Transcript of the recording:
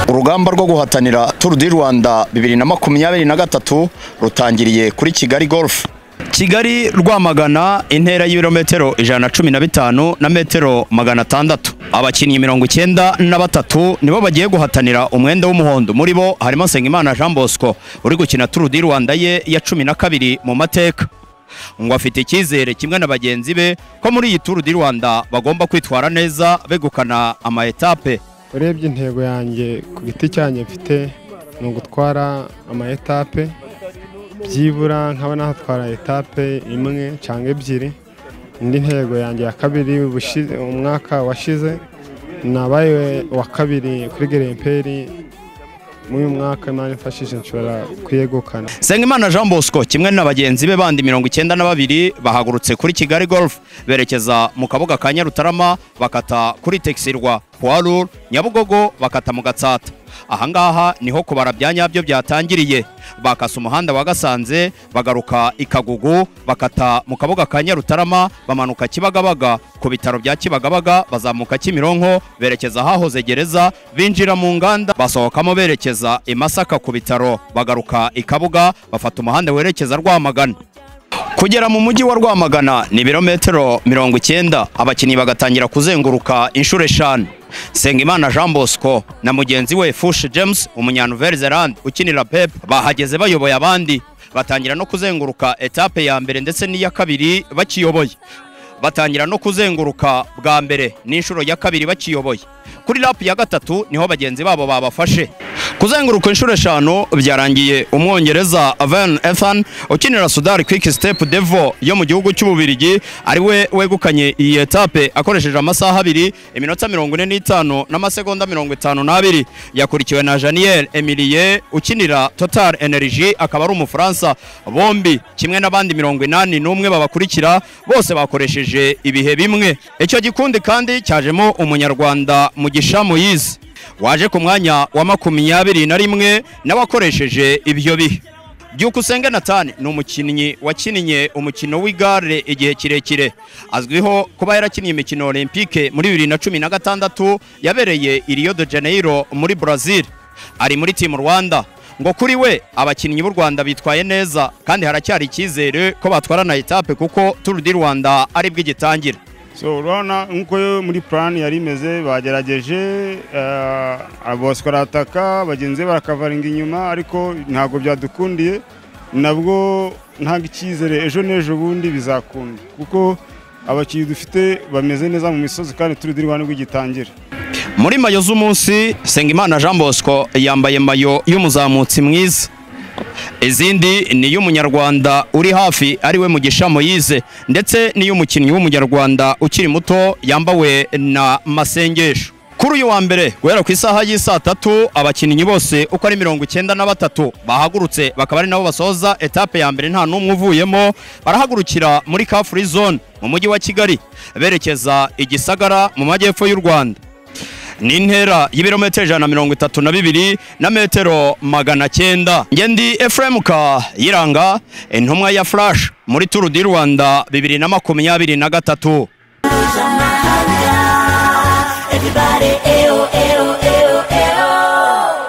urugamba rwo guhatanira Tour du Rwanda bibiri na makumyabiri na gatatu rutangiriye kuri Kigali Golf Kigali Rwamagana intera y'ibirometero ijana na cumi na bitanu na metero magana atandatu abakinnyi mirongo icyenda na batatu nibo bagiye guhatanira umwenda w'umuhondo muri bo harimo Nsengimana Jean Bosco uri gukina Tour du Rwanda ye ya cumi na kabiri mu mateka ngo afite icyizere kimwe na bagenzi be ko muri iyi Tour du Rwanda bagomba kwitwara neza begukana ama etape urebye intego yanjye ku giti cyanjye mfite ni ugutwara ama etape byibura nkaba nahatwara etape imwe cyangwa ebyiri indi ntego yanjye ya kabiri ubushi- umwaka washize nabaye wa kabiri kuri geremperi muri uyu mwaka imana imfashije nshobora kuyegukana Sengimana Jean Bosco kimwe na bagenzi be bandi mirongo icyenda na babiri bahagurutse kuri Kigali Golf berekeza mu kabuga ka Nyarutarama bakata kuri Texirwa Poirur Nyabugogo bakata mu Gatsata ahangaha niho kubara bya nyabyo byatangiriye bakasa umuhanda wa Gasanze bagaruka Ikagugu bakata mu kabuga ka Nyarutarama bamanuka Kibagabaga ku bitaro bya Kibagabaga bazamuka Kimironko berekeza ahahoze gereza binjira mu nganda basohokamo berekeza i Masaka ku bitaro bagaruka i Kabuga bafata umuhanda werekeza Rwamagana kugera mu mujyi wa Rwamagana ni ibirometero mirongo icyenda abakinnyi bagatangira kuzenguruka inshuro eshanu Sengimana Jean Bosco na mugenzi we Fush James umunyanouvelzeland ukinira Pep bahageze bayoboye abandi batangira no kuzenguruka etape ya mbere ndetse n'iya kabiri bakiyoboye batangira no kuzenguruka bwa mbere n'inshuro ya kabiri bakiyoboye kuri lapu ya gatatu niho bagenzi babo babafashe kuzenguruka inshuro eshanu byarangiye umwongereza van ethan ukinira sudari kwiki step devo yo mu gihugu cy'ububirigi ari we wegukanye iyi etape akoresheje amasaha abiri iminota mirongo ine n'itanu n'amasegonda mirongo itanu n'abiri yakurikiwe na janiyeli emilie ukinira total energy akaba ari umufaransa bombi kimwe n'abandi mirongo inani n'umwe babakurikira bose bakoresheje ibihe bimwe icyo gikundi kandi cyajemo umunyarwanda mugisha moyize waje ku mwanya wa makumyabiri na rimwe nawe akoresheje ibyo bihe byukusenge natani ni umukinnyi wakinnye umukino w'igare igihe kirekire azwiho kuba yarakinnye imikino olympique muri bibiri na cumi na gatandatu yabereye i rio de janeiro muri brazil ari muri timu rwanda ngo kuri we abakinnyi b'u rwanda bitwaye neza kandi haracyari icyizere ko batwarana etape kuko tour du rwanda ari bwo igitangira so urabona nk'uko yo muri plan yari imeze bagerageje eh, bosco arataka bagenzi be barakavaringa inyuma ariko ntabwo byadukundiye nabwo ntabwo icyizere ejo n'ejo bundi bizakunda kuko abakinnyi dufite bameze neza mu misozi kandi turi dirwa nibwo igitangira muri mayo z'umunsi Sengimana Jean Bosco yambaye mayo y'umuzamutsi mwiza izindi ni iy'umunyarwanda uri hafi ari we Mugisha Moyize ndetse n'iy'umukinnyi w'umunyarwanda ukiri muto yambawe na Masengesho kuri uyu wa mbere guhera ku isaha y'i saa tatu abakinnyi bose uko ari mirongo icyenda na batatu bahagurutse bakaba ari nabo basoza etape ya mbere nta n'umwe uvuyemo barahagurukira muri ka free zone mu mujyi wa Kigali berekeza i Gisagara mu majyepfo y'u Rwanda ni intera y'ibirometero ijana na mirongo itatu na bibiri na metero magana cyenda njye ndi efuremu kayiranga intumwa ya furashi muri turu di rwanda bibiri na makumyabiri na gatatu Everybody, ew, ew,